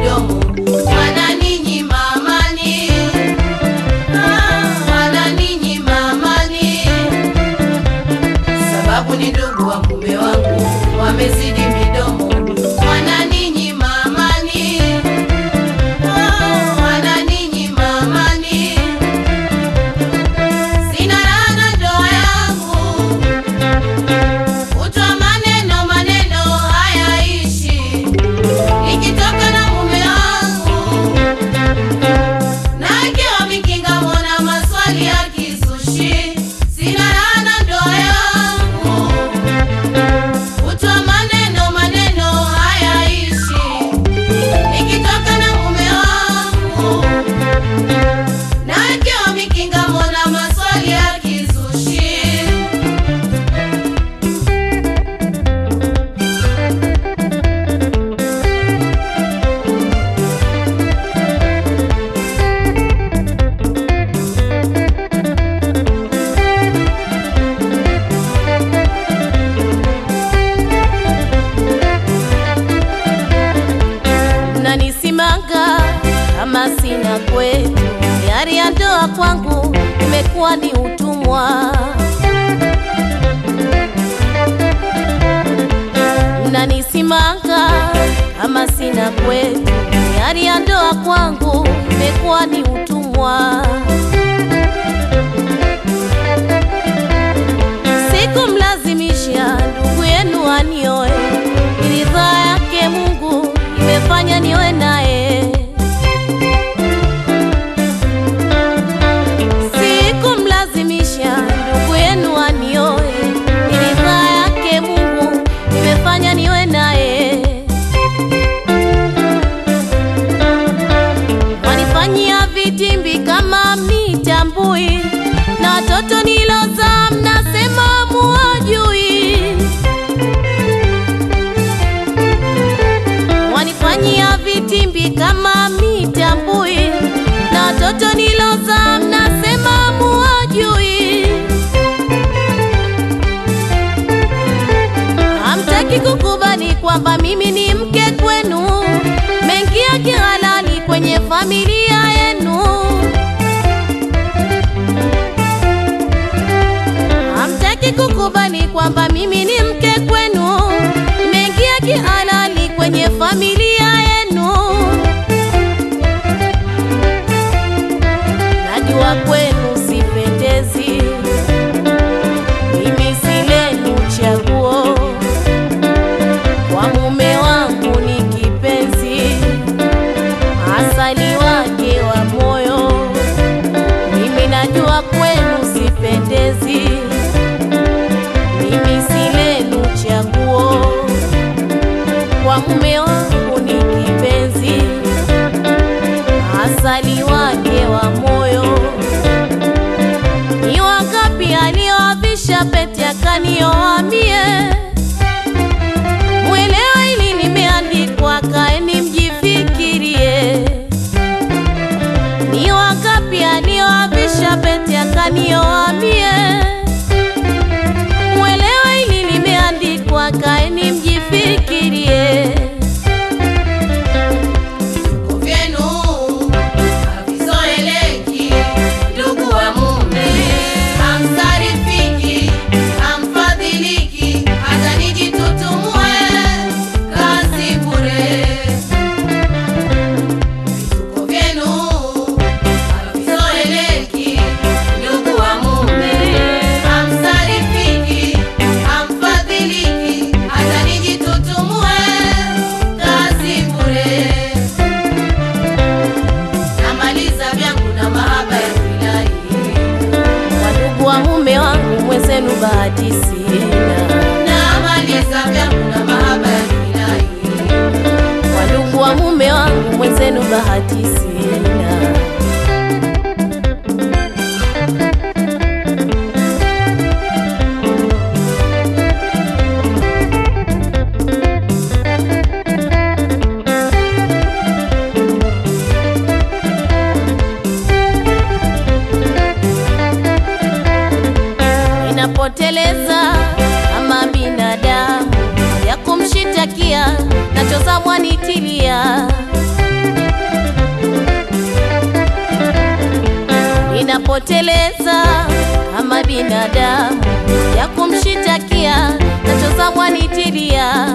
midomo wananinyima amani, Ah, wananinyima amani, sababu ni ndugu wa mume wangu wamezidi midomo wananinyima amani, Ah, wananinyima amani, sina raha na ndoa yangu Kutwa maneno maneno hayaishi, nikitoka na mume wangu na akiwa mikinga, mbona maswali ya kisushi? Sina raha na ndoa yangu. Kutwa maneno maneno hayaishi, nikitoka na mume wangu na akiwa mikinga, mbona maswali ya kisushi? mnanisimanga kama sina kwetu, yari ya ndoa kwangu imekuwa ni utumwa. Mnanisimanga kama sina kwetu, yari ya ndoa kwangu imekuwa ni utumwa. Sikumlazimisha ndugu yenu anioe, ni ridhaa yake Mungu imefanya niwe naye. Sikumlazimisha ndugu yenu anioe, ni ridhaa yake Mungu imefanya niwe naye. Wanifanyia vitimbi kama mnitambui, na watoto nilozaa mnasema muwajui. Wanifanyia vitimbi kama mnitambui, na watoto nilozaa mnasema muwajui. Hamtaki kukubali kwamba mimi ni mke kwenu, mengia kihalali kwenye familia yenu. Hamtaki kukubali kwamba mimi ni mke kwenu, mengia kihalali kwenye familia yenu. Najua kwenu sipendezi, mimi si lenu chaguo kwa mume wangu ni kipenzi, asali wake wa moyo. Mimi najua kwenu sipendezi, mimi si lenu chaguo. Kwa mume wangu ni kipenzi, asali wake wa moyo. Ni wangapi alioavisha pete akanioa mie Mwelewa ili limeandikwa, kaeni mjifikirie. Ni wangapi alioavisha pete akanioa mie? Mwelewa ili limeandikwa, kaeni mjifikirie. Vituko vyenu havizoeleki, ndugu wa mume, hamsarifiki, hamfadhiliki, hata nijitutumue kazi bure. Vituko vyenu havizoeleki, ndugu wa mume, hamsarifiki, hamfadhiliki, hata nijitutumue kazi bure. Namaliza vyangu na mahaba ya wilai, Wadugu wa mume wangu mwenzenu bahati sina, namaliza vyangu na mahaba ya wilai, wadugu wa mume wangu mwenzenu bahati sina. Ninapoteleza kama binadamu ya kumshitakia, nachoza mwanitilia ninapoteleza kama binadamu ya kumshitakia nachoza mwanitilia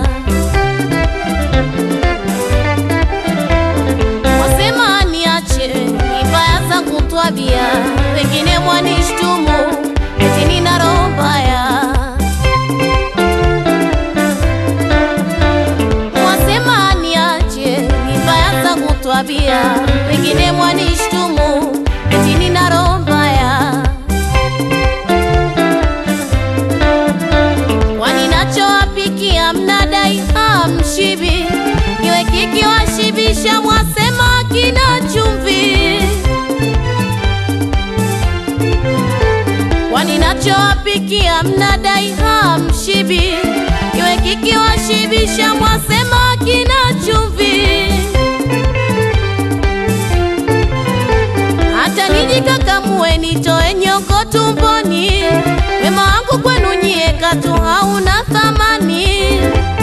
wasema niache ni mbaya zangu twabia wengine mwanishtumu eti nina roho mbaya wasema niache ni mbaya zangu twabia wengine mwanishtumu eti nina roho mbaya kwani nachowapikia mnadai hamshibi iwe kikiwashibisha mwasema kina chumvi kwani nachowapikia mnadai hamshibi iwe kikiwashibisha mwasema kina chumvi hata nijikakamue nitoe nyongo tumboni wema wangu kwenu nyie katu hauna thamani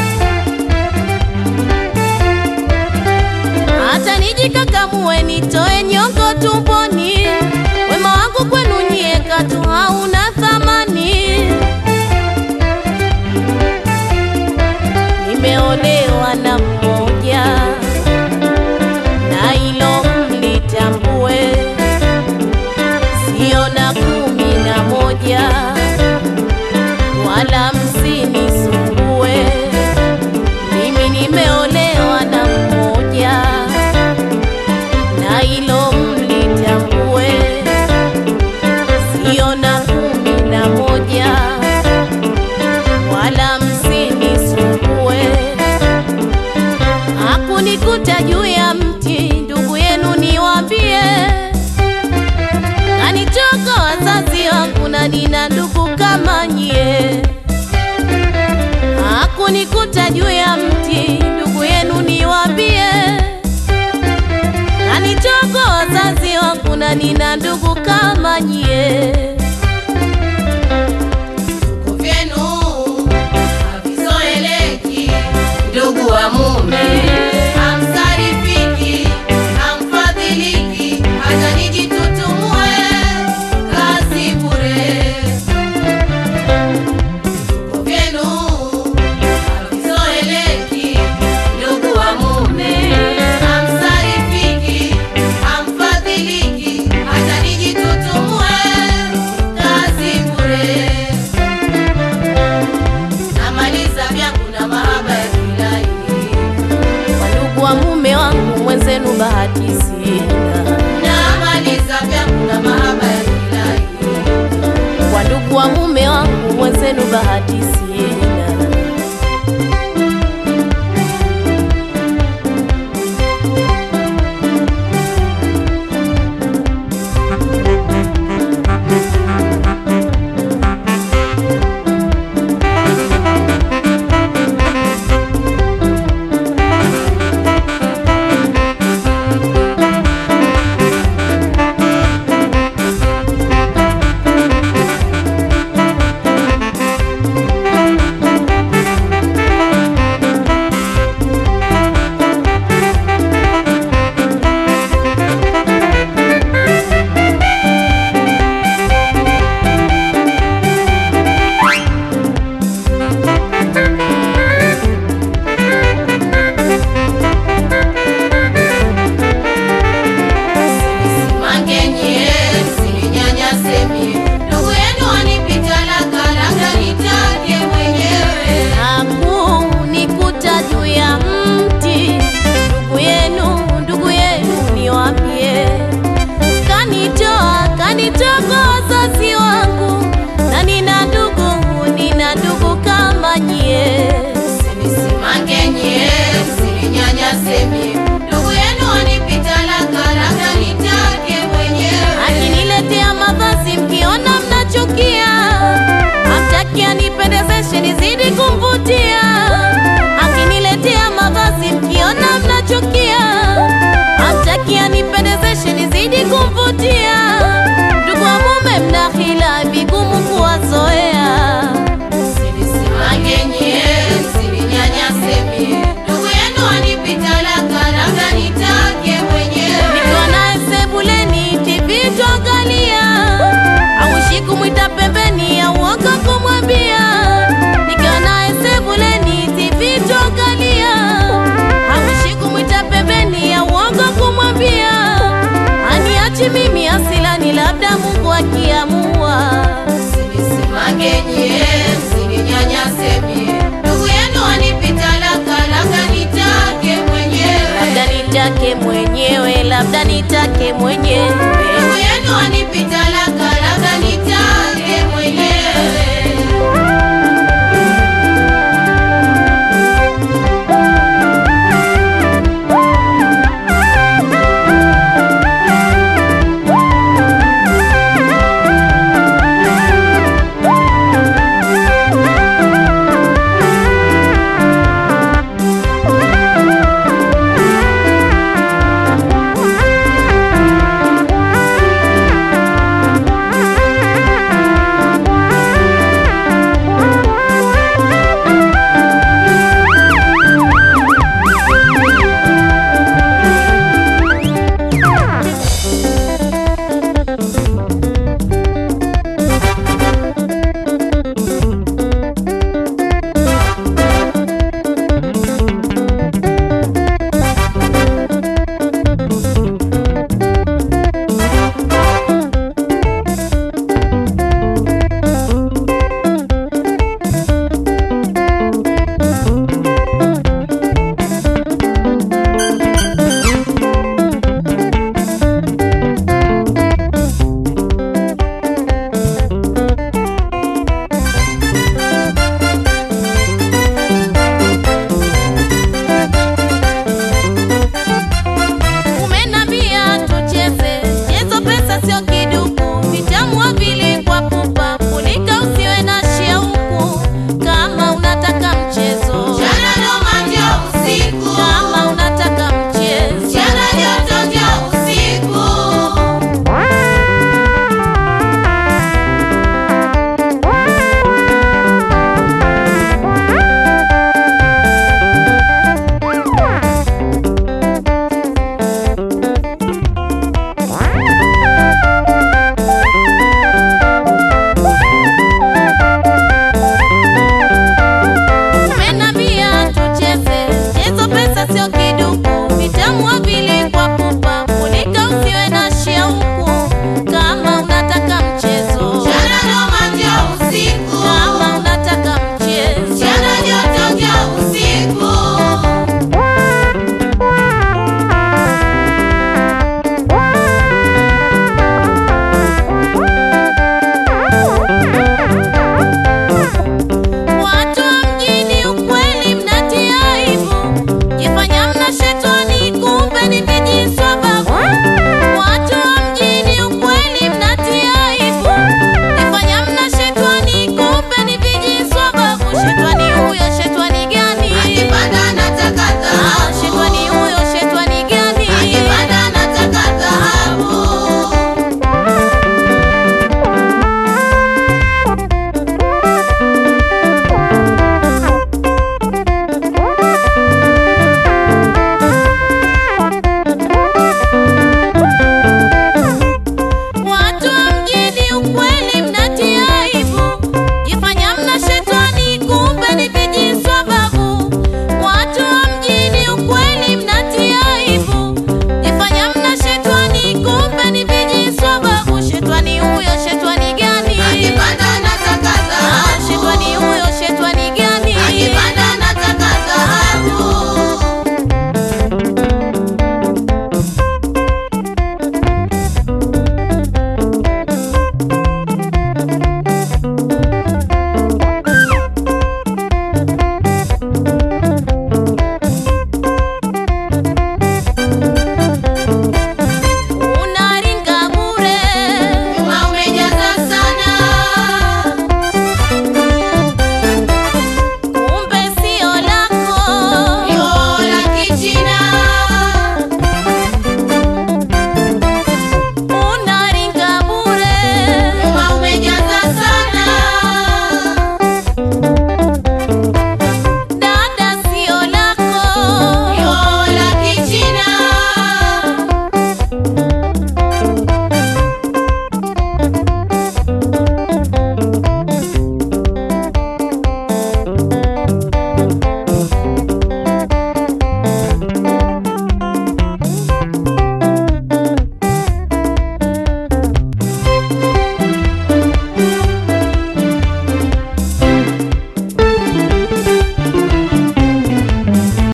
hata nijikakamue nitoe nyongo tumboni wema wangu kwenu nyie katu hauna thamani nimeolewa na mmoja na ilo mlitambue sio na kumi na moja wala msinisumbue mimi nimeolewa na mmoja na ilo mlitambue sio na kumi na moja wala msinisumbue hakunikuta juu ya mti ndugu yenu niwambie kanitoka wazazi wangu na nina ndugu kama nyie hakunikuta juu ya mti ndugu yenu niwambie kanitoka wazazi wangu na nina ndugu kama nyie Vitu vyenu havizoeleki, ndugu wa mume hamsarifiki, hamfadhiliki, hata nijitutumue kazi bure. Vitu vyenu havizoeleki, ndugu wa mume hamsarifiki, hamfadhiliki, hata nijitutumue kazi bure namaliza vyangu na mahaba ya kilahi wandugu wa mume wangu mwenzenu bahati sina namaliza vyangu na mahaba ya kilahi kwa ndugu wa mume wangu mwenzenu bahati sina mwenyewe, labda nitake mwenyewe. Ndugu yenu anipita la